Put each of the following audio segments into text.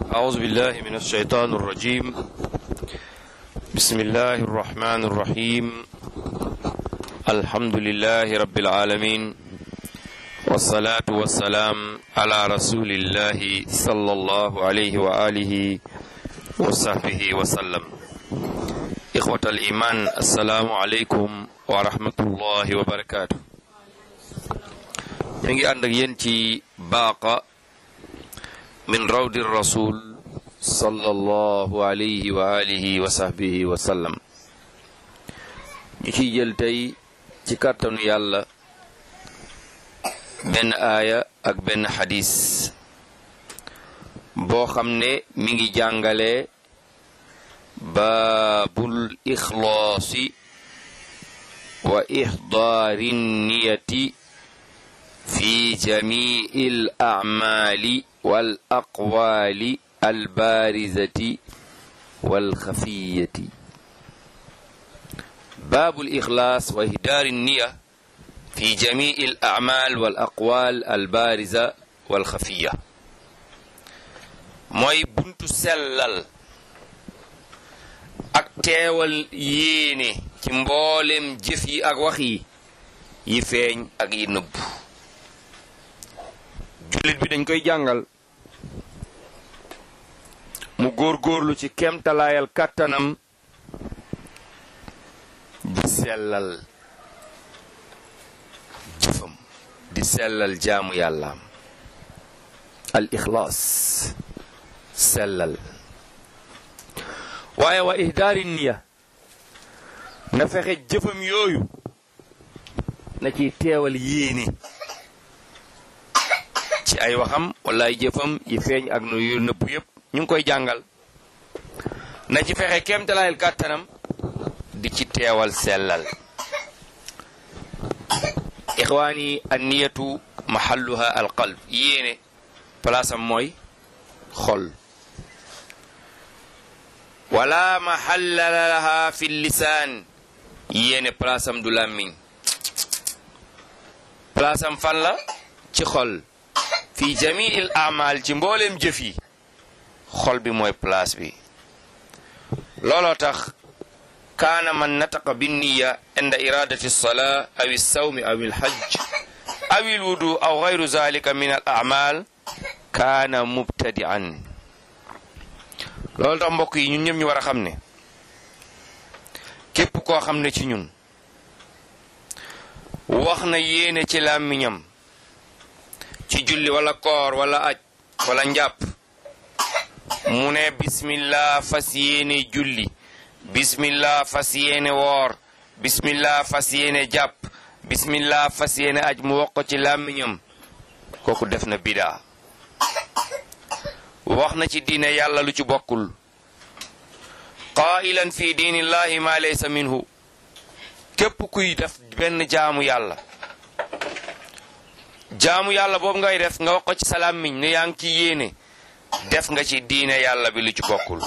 أعوذ بالله من الشيطان الرجيم بسم الله الرحمن الرحيم الحمد لله رب العالمين والصلاة والسلام على رسول الله صلى الله عليه وآله وصحبه وسلم إخوة الإيمان السلام عليكم ورحمة الله وبركاته ñu ngi ànd ak yéen ci baaqa min rawdi rasul sallallahu alayhi wa alihi wa sahbihi wa sallam ñu ciy jël tey ci kàttanu yàlla benn aaya ak benn xadis boo xam ne mi ngi jàngale baabul ixlaasi wa ixdaari niyati في جميع الأعمال والأقوال البارزة والخفية باب الإخلاص وإهدار النية في جميع الأعمال والأقوال البارزة والخفية mooy buntu sellal ak teewal yéene ci mboolem jëf yi ak wax yi yi feeñ ak yi nëbbu jullit bi dañ koy jàngal mu góor-góorlu ci kemtalaayal kàttanam di sellal jëfam di sellal jaamu yàllaam al ixlaas sellal waaye wa ihdaari niya na fexe jëfam yooyu na ci teewal yéene ci ay waxam wala ay jëfam yi feeñ ak nu yu nëpp yépp ñu ngi koy jàngal na ci fexe kéemtalaayal kàttanam di ci teewal sellal ixwaani an niyatu mahalluha al qalb yéene palaasam mooy xol wala mahalla laha fi lisaan yéene palaasam du làmmiñ palaasam fan la ci xol fi jamiil amal ci mbooleem jëf yi xol bi mooy place bi looloo tax kaana man nataqa binniya inda iradati alsalaa aw alsawmi aw alhajj aw alwudu aw gayru zalika min al amal kaana mubtadi'an loolu tax mbokk yi ñun ñëpp ñu war a xam ne képp koo xam ne ci ñun wax na yéene ci làmmiñam ci julli wala koor wala aj wala njàpp mu ne bismillah fas yéene julli bismillah fas yéene woor bismillah fas yéene jàpp bismillah fas yéene aj mu wax ko ci làmmiñam kooku def na bidaa wax na ci diine yàlla lu ci bokkul qaa'ilan fi diinillahi ma laysa minhu képp kuy def benn jaamu yàlla jaamu yàlla boobu ngay def nga wax ko ci sa làmmiñ ne yaa ngi ci yéene def nga ci diine yàlla bi lu ci bokkul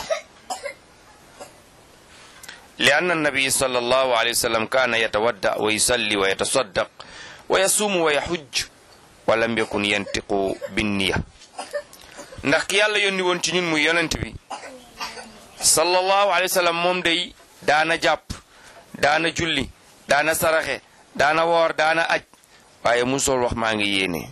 li anna nabi sallallahu alayhi wa sallam kaana yatawadda wa yusalli wa yatasaddaq wa yasuumu wa yahujj wa lam yakun yantiqu binniya ndax ki yàlla yónni woon ci ñun muy yonent bi sallallahu alayhi wa sallam moom day daana jàpp daana julli daana saraxe daana woor daana aj waaye musool wax maa ngi yéene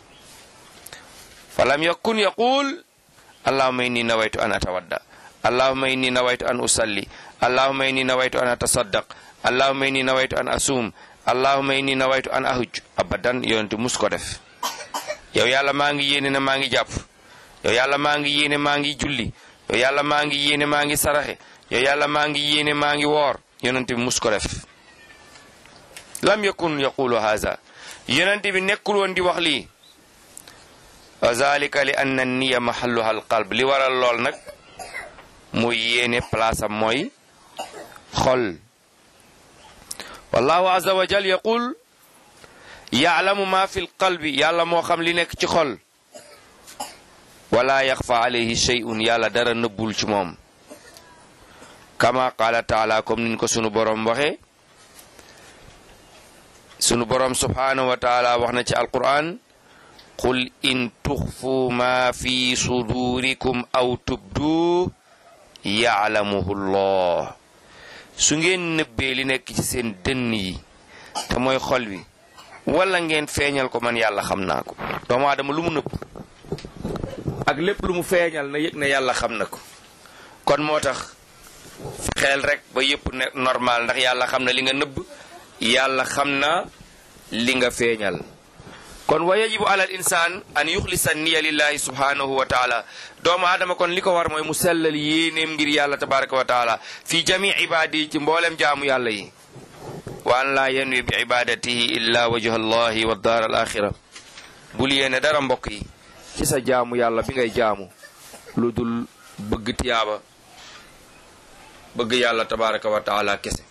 falam yakun yaqul allahuma inni nawaytu an atawadda allahuma inni nawaytu an usalli allahuma inni nawaytu an atasaddaq allahuma inni nawaytu an asum allahuma inni nawaytu an ahuj abadan yonente mus ko def yow yàlla maa ngi yéene na maa ngi jàpp yow yàlla maa ngi yéene maa ngi julli yow yàlla maa ngi yéene maa ngi saraxe yow yàlla maa ngi yéene maa ngi woor yonente bi mus ko def lam yakun yaqulu haza yonent bi nekkul woon di wax lii wa zalika li anna niya mahalluha alqalb li waral lool nag muy yéene place am mooy xol wallahu azza wa jal yaqul yaalamu ma fi lqalbi yàlla moo xam li nekk ci xol wala yaxfa alayhi shay'un yàlla dara nëbbul ci moom kama qaala taala comme niñ ko sunu boroom waxe sunu boroom subhaanahu wa taala wax na ci alquran qul in tuxfu ma fi sudurikum aw tubdu yaalamuhu llah su ngeen nëbbee li nekk ci seen dënn yi te mooy xol wi wala ngeen feeñal ko man yàlla xam naa ko doomu aadama lu mu nëbb ak lépp lu mu feeñal na yëg ne yàlla xam na ko kon moo tax xeel rek ba yëpp ne normal ndax yàlla xam na li nga nëbb yàlla xam na li nga feeñal kon wa yajibu alal insaan an yuxlisa niya lillahi subhanahu wa taala doomu aadama kon li ko war mooy mu sellal yéeneem ngir yàlla tabaraka wa taala fi jami ibaadi ci mboolem jaamu yàlla yi wa an laa yanwi bi ibadatihi illa wajha allahi wa daar al axira bul yéene dara mbokk yi ci sa jaamu yàlla bi ngay jaamu lu dul bëgg tiyaaba bëgg yàlla tabaraka wa taala kese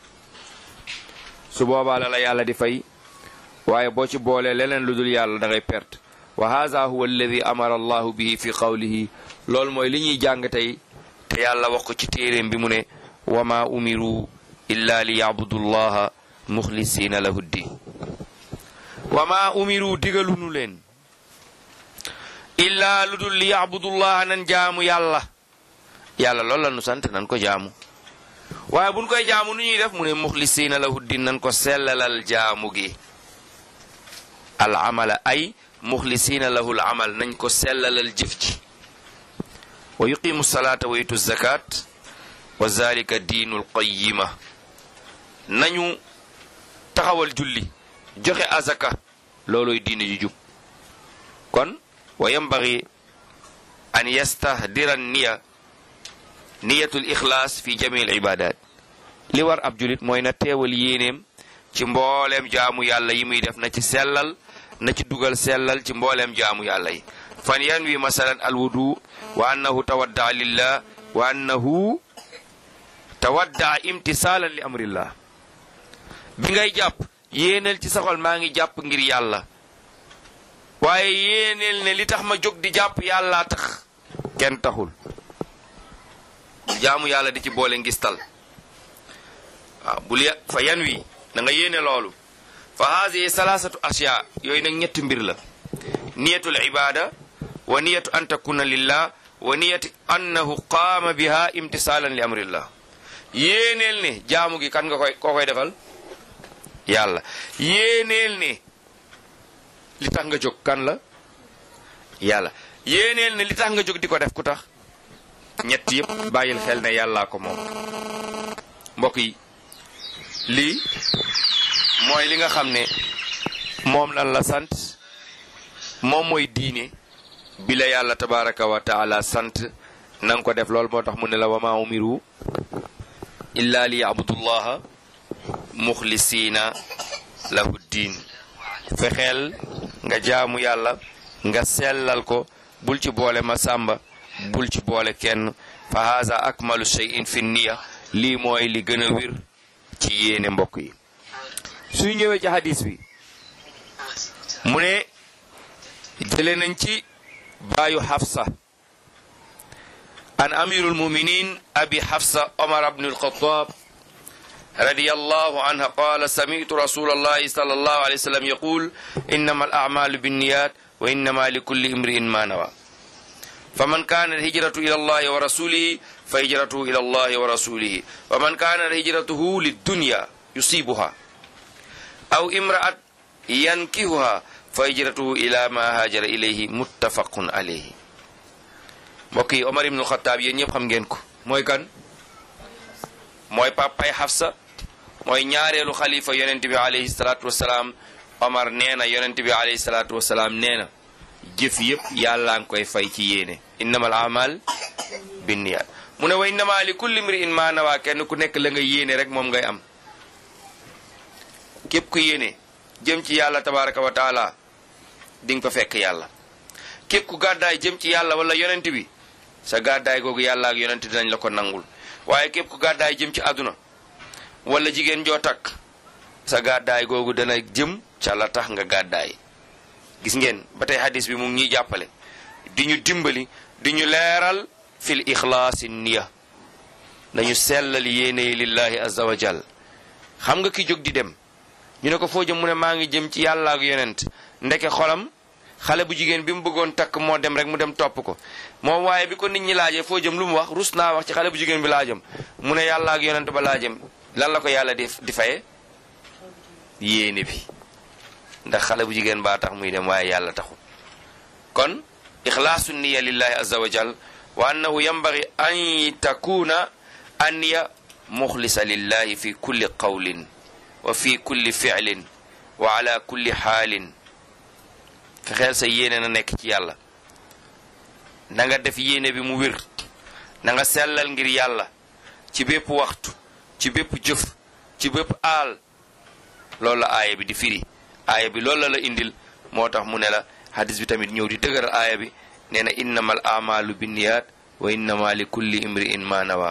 su boobaa la la yàlla di fay waaye boo ci boolee leneen lu dul yàlla da ngay perte wa haza huwa alladi amara allahu bihi fi qawlihi loolu mooy li ñuy jàng tey te yàlla wax ko ci téeréem bi mu ne wa ma umiru illa li yabudu llaha muxlisina lahu ddin wa ma umiru digalunu leen illaa lu dul li yabudullaha nan jaamu yàlla yàlla loolu la nu sant nan ko jaamu waaye buñ koy jaamu nu ñuy def mu ne muxlisina lahu ddin nan ko sellalal jaamu gi al amala ay muxlisina lahu al amal nañ ko sellalal jëf ji wa yuqimu salaata wa yutu zakat wa zalika diinul qayima nañu taxawal julli joxe azaka looloy diine ju jub kon wa yambagi an yastahdira niya niyatul ixlaas fi jami al ibadat li war ab julit mooy na teewal yéeneem ci mbooleem jaamu yàlla yi muy def na ci sellal na ci dugal sellal ci mbooleem jaamu yàlla yi fan yanwi masalan alwudu wa annahu tawaddaa lillah wa annahu tawaddaa imtisaalan li amrillah bi ngay jàpp yéeneel ci saxol maa ngi jàpp ngir yàlla waaye yéeneel ne li tax ma jóg di jàpp yàllaa tax kenn taxul jaamu yàlla di ci boole ngistal waaw bul ya fa yan wi na nga yéene loolu fa haadihi salaasatu asyaa yooyu nag ñetti mbir la niyatul ibada wa niyatu an takuna lillah wa niyatu annahu qaama biha imtisaalan li amrillah yéeneel ne jaamu gi kan nga koy koo koy defal yàlla yéeneel ne li tax nga jóg kan la yàlla yéeneel ne li tax nga jóg di ko def ku tax ñett yëpp bàyyil xel ne yàllaa ko moom mbokk yi lii mooy li nga xam ne moom lan la sant moom mooy diine bi la yàlla tabaraka wa taala sant na nga ko def loolu moo tax mu ne la wa ma umiru illa li yabudullaha muxlisiina lahu diin fexeel nga jaamu yàlla nga sellal ko bul ci boole ma sàmba bul ci boole kenn fa haza akmalu shay'in fi niya lii mooy li gën a wir ci yéene mbokk yi suy ñëwee ci hadis bi mu ne jële nañ ci baayu xafsa an amirul muminin abi xafsa omar bnu alxataab رضي الله عنها قال سمعت رسول الله صلى الله عليه وسلم يقول إنما الأعمال بالنيات وإنما لكل امرئ ما نوى فمن كان الهجرة إلى الله ورسوله فهجرته إلى الله ورسوله ومن كان هجرته للدنيا يصيبها أو امرأة ينكهها فهجرته إلى ما هاجر إليه متفق عليه mbokk Omar ibn Khattab yéen ñëpp xam ngeen ko mooy kan mooy papay Hafsa mooy ñaareelu xalifa yonent bi alayhi salaatu wasalaam Omar nee na yonent bi alayhi salaatu wasalaam nee na jëf yëpp yàllaa ngi koy fay ci yéene innamal amal binniyat mu ne wa innama li kulli mri'in ma nawaa kenn ku nekk la nga yéene rek moom ngay am képp ku yéene jëm ci yàlla tabaraka wa taala di nga fa fekk yàlla képp ku gàddaay jëm ci yàlla wala yonent bi sa gàddaay googu yàlla ak yonent dinañ la ko nangul waaye képp ku gàddaay jëm ci àdduna wala jigéen joo takk sa gàddaay googu dana jëm ca la tax nga gàddaay gis ngeen ba tey hadis bi mu ngi ñuy jàppale di ñu dimbali di ñu leeral fil ixlaasi niya nañu sellal yéene yi lillahi azza wa jal xam nga ki jóg di dem ñu ne ko foo jëm mu ne maa ngi jëm ci yàlla ak yonent ndeke xolam xale bu jigéen bi mu bëggoon takk moo dem rek mu dem topp ko moom waaye bi ko nit ñi laajee foo jëm lu mu wax rus naa wax ci xale bu jigéen bi laa jëm mu ne yàlla ak yonent ba laa jëm lan la ko yàlla di di faye yéene bi ndax xale bu jigéen baa tax muy dem waaye yàlla taxul kon ixlaasu niya lillahi azza wa jal wa annahu yambagi an takuna anniya muxlisa lillahi fi kulli qawlin wa fi kulli ficlin wa ala kulli xaalin fexeel sa yéene na nekk ci yàlla na nga def yéene bi mu wér na nga sellal ngir yàlla ci bépp waxtu ci bépp jëf ci bépp aal loolu la aaya bi di firi aaya bi loolu la la indil moo tax mu ne la hadis bi tamit ñëw di dëgëral aaya bi nee na innamal amalu binniyat wa innama li kulli imri'in ma nawa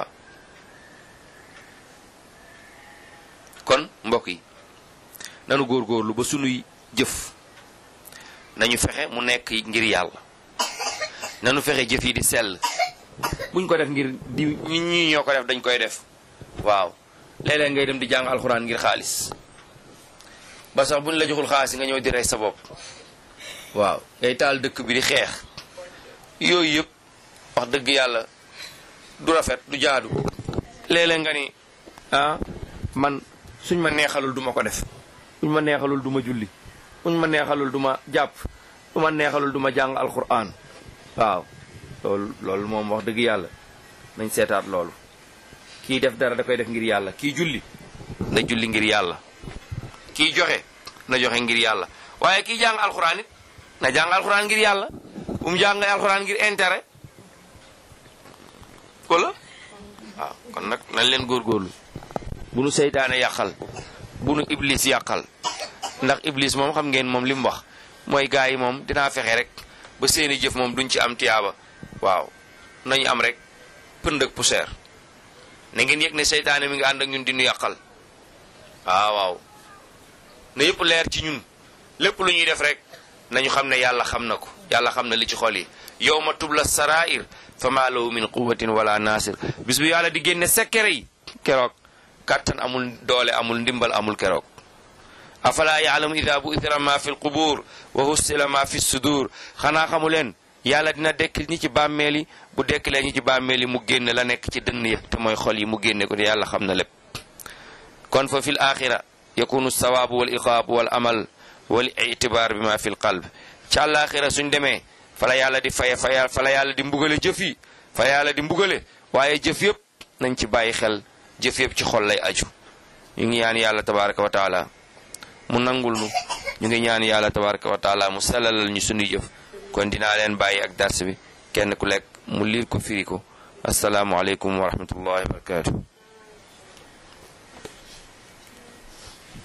kon mbokk yi nanu góorgóorlu ba sunuy jëf nañu fexe mu nekk ngir yàlla nanu fexe jëf yi di sell buñ ko def ngir di ñi ñi ñoo ko def dañ koy def waaw léeg-léeg ngay dem di jàng alxuraan ngir xaalis ba sax buñ la joxul xaalis nga ñëw di rey sa bopp waaw ngay taal dëkk bi di xeex yooyu yëpp wax dëgg yàlla du rafet du jaadu léeg-léeg nga ni ah man suñ ma neexalul duma ko def suñ ma neexalul duma julli suñ ma neexalul duma jàpp su ma neexalul duma jàng alquran waaw loolu loolu moom wax dëgg yàlla nañ seetaat loolu kii def dara da koy def ngir yàlla kii julli na julli ngir yàlla kii joxe na joxe ngir yàlla waaye kii jàng alquran it na jàng alquran ngir yàlla bu mu jàng alquran ngir intérêt wala waaw kon nag nañ leen góorgóorlu bu nu seytaane yàqal bu nu iblis yàqal ndax iblis moom xam ngeen moom li mu wax mooy gars yi moom dinaa fexe rek ba seeni jëf moom duñ ci am tiyaaba waaw nañu am rek pënd ak poussière na ngeen yëg ne seytaane mi nga ànd ak ñun di nu yàqal waaw waaw na yëpp leer ci ñun lépp lu ñuy def rek nañu xam ne yàlla xam na ko yàlla xam na li ci xol yi yow ma tubla sarair fa maa lahu min quwatin wala nasir bis bu yàlla di génne sekkere yi keroog kàttan amul doole amul ndimbal amul keroog afala yaalamu ida bu ithira ma fi lqubur wa hussila ma fi sudur xanaa xamu leen yàlla dina dekkil ñi ci bàmmeel yi bu dekkilee ñi ci bàmmeel yi mu génne la nekk ci dënn ya te mooy xol yi mu génne ko te yàlla xam na lépp kon fa fi l axira yakunu sawaabu wal iqaabu wal amal wal itibaar bi ma fi l qalb ci àllaaxira suñ demee fala yàlla di faye fa fala yàlla di mbugale jëf yi fa yàlla di mbugale waaye jëf yëpp nañ ci bàyyi xel jëf yëpp ci xol lay aju ñu ngi ñaan yàlla tabaraka wa taala mu nangul nu ñu ngi ñaan yàlla tabaraka wa taala mu sellalal ñu sunuy jëf kon dinaa leen bàyyi ak dars bi kenn ku lekk mu liir ko firi ko asalaamualeykum wa rahmatullahi wa barakatuh